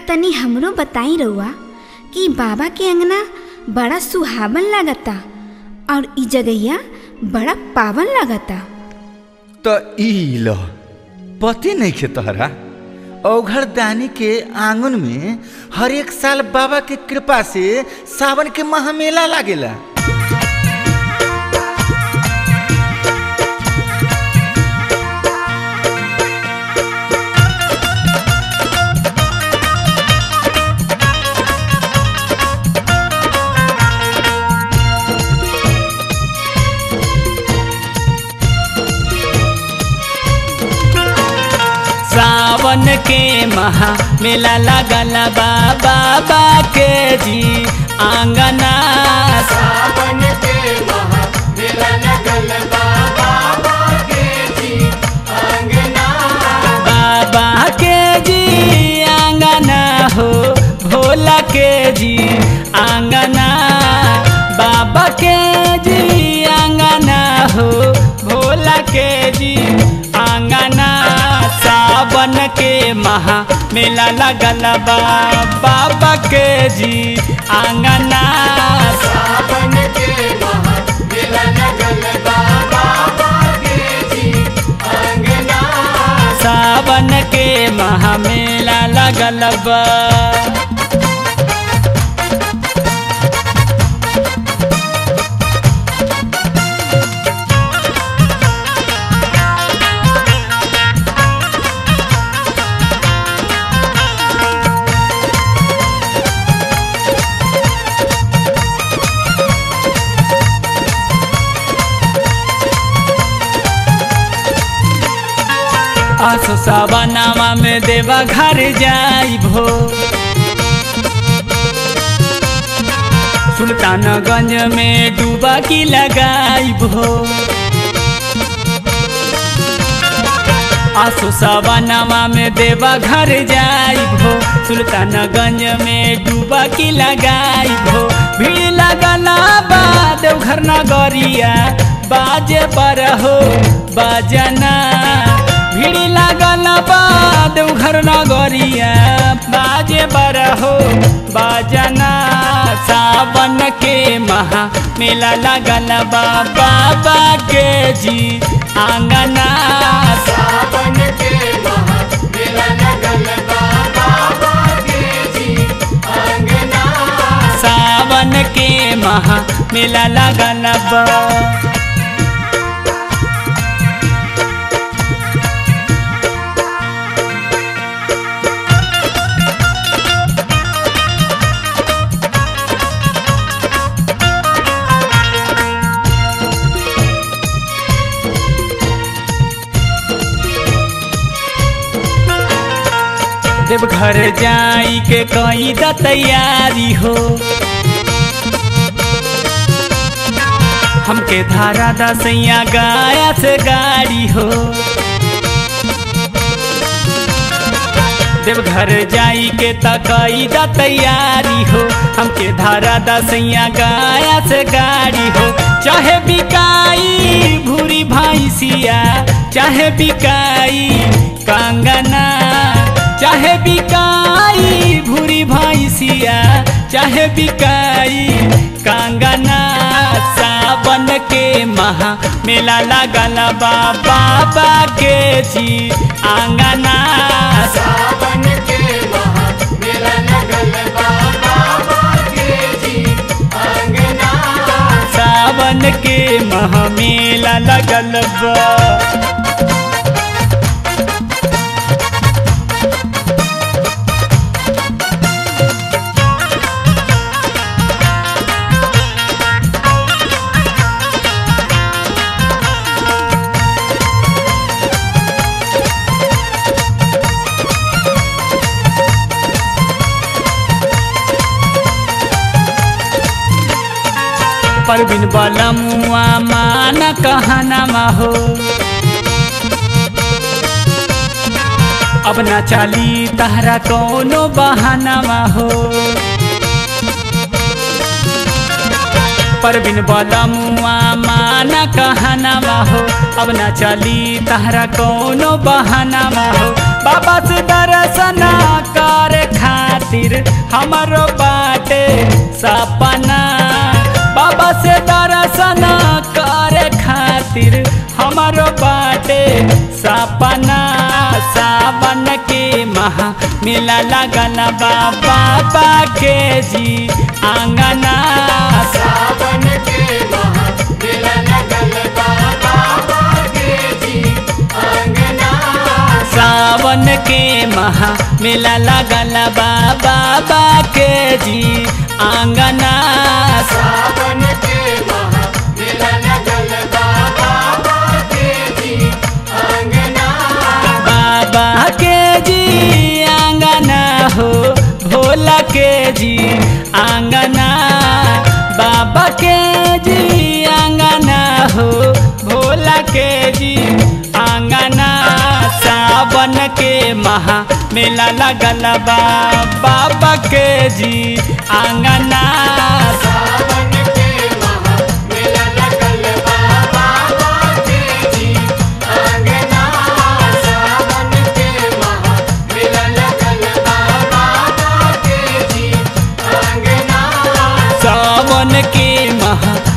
तनी हमरो बताई रउआ कि बाबा के अंगना बड़ा सुहावन लागता और इ जगहिया बड़ा पावन लागता त ई ल पते नहीं खे तोहरा औघर दानी के आंगन में हर एक साल बाबा के कृपा से सावन के महामेला लागेला सावन के महा मेला लगल बा बाबा के जी आंगना सावन के महा मेला लगल बा बाबा के जी अंगना बाबा के जी आंगना हो भोला के जी आंगना बाबा के जी आंगना हो भोला के जी आंगना सावन के महा मेला लगल बा बाबा के जी आंगना सावन के महा मेला लगल बा बाबा के जी अंगना सावन के महा मेला लगल बा आसो सावनावा में देवा घर जाई भो सुल्तानगंज में डूबा की लगाई भो आसो सावनावा में देवा घर जाई भो सुल्तानगंज में डूबा की लगाई भो भीड़ लगला बाद घर नगरिया बाजे पर हो बाजना भीड़ लागल बाद घर नगरिया बाजे बर हो बाजना सावन के महा मेला लगल बा बाबा के जी आंगना सावन के महा मेला लगल बा बाबा के जी अंगना सावन के महा मेला लगल बा देवघर जाई के कई द तैयारी हो हमके धारा दसैया गाया से गाड़ी हो देवघर जाई के तकई द तैयारी हो हमके धारा दसैया गाया से गाड़ी हो चाहे बिकाई भूरी भैंसिया चाहे बिकाई कंगना चाहे बिकाई भूरी भैंसिया चाहे बिकाई कंगना सावन के महा मेला लगल बा बाबा के जी आंगना सावन के महा मेला लगल बा बाबा के जी अंगना सावन के महा मेला लगल बा परबिन वाला मुआ मान कहना हो अब ना चाली तहरा कोनो बहाना हो परबिन वाला मुआ माना कहना हो अब ना चली तहरा कोनो बहाना हो बाबा से दर्शना कर खातिर खातिर हमारो बाटे सपना बाबा से दर्शन करे खातिर हमारो बाटे सपना सावन के महा मेला लगल बा बाबा के जी आंगना सावन के महा मेला लगल बा बाबा के जी अंगना सावन के महा मेला लगल बा बाबा के जी आंगना सावन के महा मेला लगल बा बाबा के जी अंगना बाबा के जी आंगना हो भोला के जी आंगना बाबा के जी आंगना हो भोला के जी आंगना सावन के महा मेला लगल बा बाबा के जी आंगना सावन के महा मेला लगल बा बाबा के जी अंगना सावन के महा मेला लगल बा बाबा के जी अंगना सावन के महा